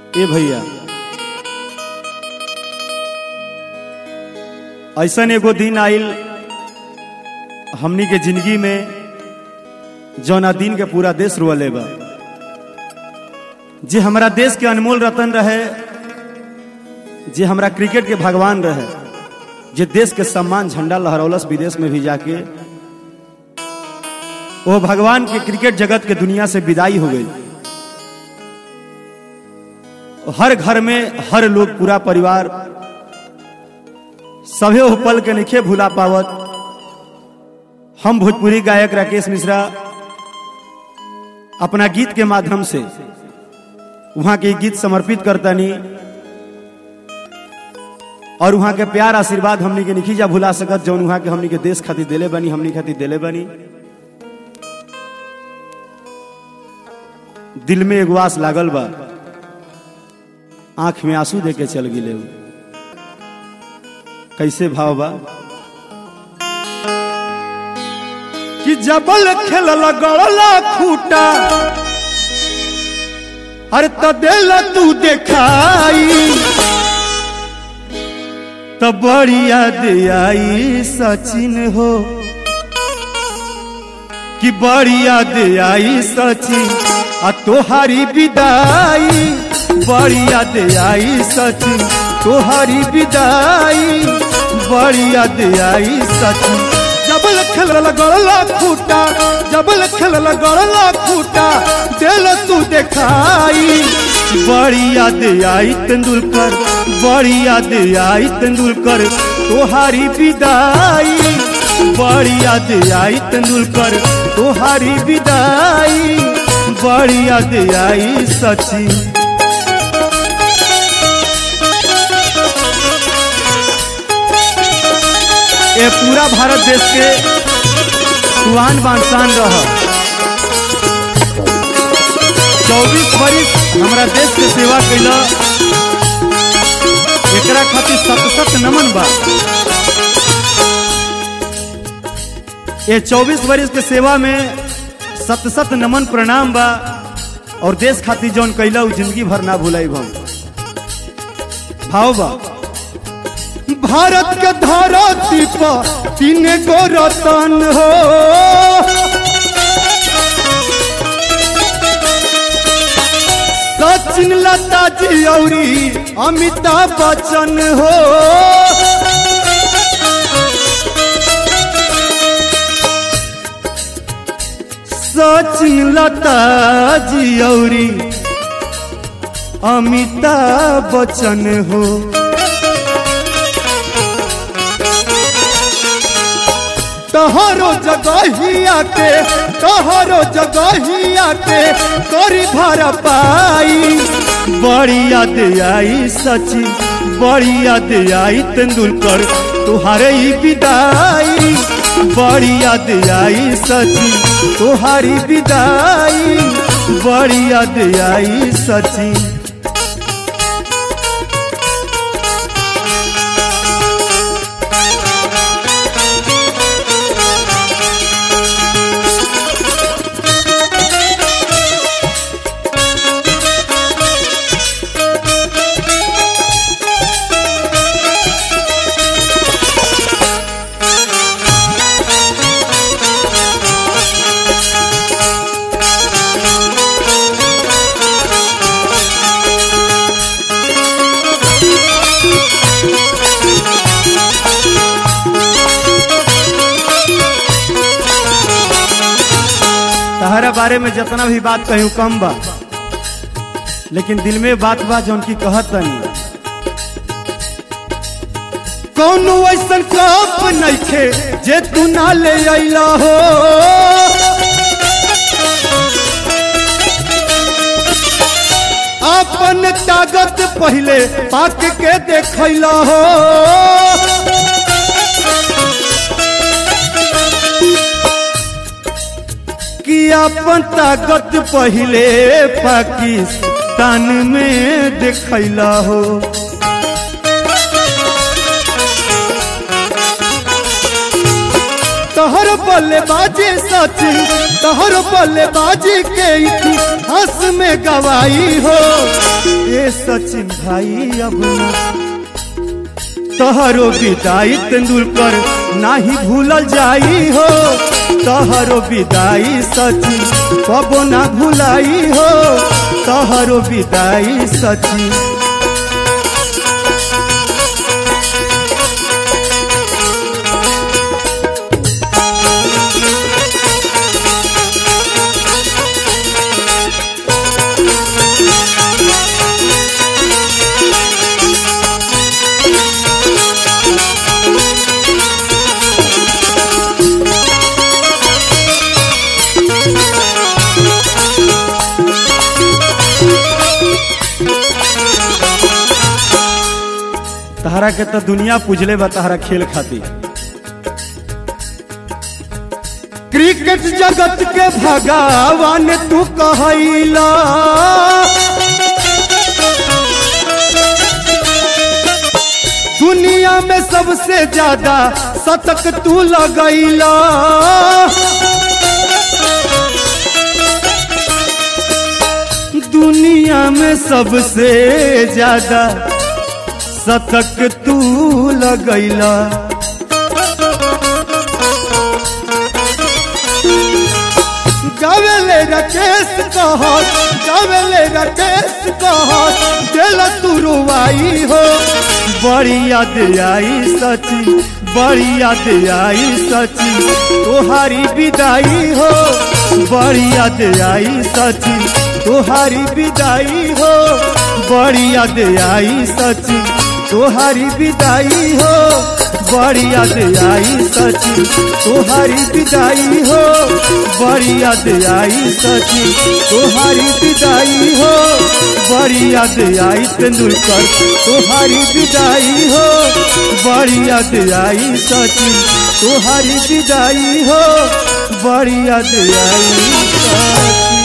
ए भैया ऐसन एगो दिन आइल हमनी के जिंदगी में जौना दिन के पूरा देश रुअले बा जे हमारा देश के अनमोल रतन रहे जे हमरा क्रिकेट के भगवान रहे जे देश के सम्मान झंडा लहरौलस विदेश में भी जाके वो भगवान के क्रिकेट जगत के दुनिया से विदाई हो गई हर घर में हर लोग पूरा परिवार सभे वो पल के निखे भूला पावत हम भोजपुरी गायक राकेश मिश्रा अपना गीत के माध्यम से वहां के गीत समर्पित करतनी और वहां के प्यार आशीर्वाद हमनी के निखीजा भुला सकत जौन वहां के हमनी के देश खातिर दिले बनी हमनी खातिर दिले बनी दिल में एगो आस लागल बा आंख में आंसू दे के चल गिले उ। कैसे भाव बा कि जबल खेलल गड़ला खूटा अरे त दिल तू देखाई त बड़ी याद आई सचिन हो कि बड़ी याद आई सचिन आ तोहारी विदाई बड़ी याद आई सचिन तोहारी विदाई बड़ी याद आई सचिन जबल खेलल गड़ला खूटा जबल खेलल गड़ला खूटा दिल तू देखाई बड़ी याद आई तेंदुलकर बड़ी याद आई तेंदुलकर तोहारी विदाई बड़ी याद आई तेंदुलकर तोहारी विदाई बड़ी याद आई सचिन ये पूरा भारत देश के सुहान बांसान रह चौबीस बरिस हमारा देश के सेवा कैला एकरा खातिर सत सत नमन बा ये चौबीस बरिस के सेवा में सत सत नमन प्रणाम बा और देश खातिर जौन कैला उ जिंदगी भर ना भुलाई हम भाव बा भारत के धरती पर तीन गो रतन हो सचिन लता जी औरी अमिताभ बच्चन हो सचिन लता जी औरी अमिताभ बच्चन हो तहरो जगहिया के तहरो जगहिया के करी धर पाई बड़ी याद आई सचिन बड़ी याद आई तेंदुलकर तुहारे ही विदाई बड़ी याद आई सचिन तुहारी विदाई बड़ी याद आई सचिन तहरा बारे में जितना भी बात कहूँ कम बा लेकिन दिल में बात बा जौन की कहत तनी कौनो ऐसन कप नइखे जे तू ना ले अइला हो अपन ताकत पहले पाक के देखैला हो कि अपन ताकत पहले पाकिस्तान में देखैला हो तोहर बल्लेबाजी सचिन तोहर बल्लेबाजी के इतिहास में गवाई हो ए सचिन भाई अब ना तहरो विदाई तेंदुलकर नाही भूलल जाई हो तहरो विदाई सचिन कबो ना भुलाई हो तहरो विदाई सचिन तहरा के तो दुनिया पूजले बा तहरा खेल खातिर क्रिकेट जगत के भगवान तू कहला दुनिया में सबसे ज्यादा शतक तू लगैला दुनिया में सबसे ज्यादा शतक तू लगैला गावेले राकेश कहत गावेले राकेश कहत दिल तू रुवाई हो बड़ी याद आई सची बड़ी याद आई सची तोहारी विदाई हो बड़ी याद आई सची तोहारी विदाई हो बड़ी याद आई सची तोहारी विदाई हो बड़ी याद आई सची तोहारी विदाई हो बड़ी याद आई सची तोहारी विदाई हो बड़ी याद आई तेंदुलकर तोहारी विदाई हो बड़ी याद आई सची तोहारी विदाई हो बड़ी याद आई सची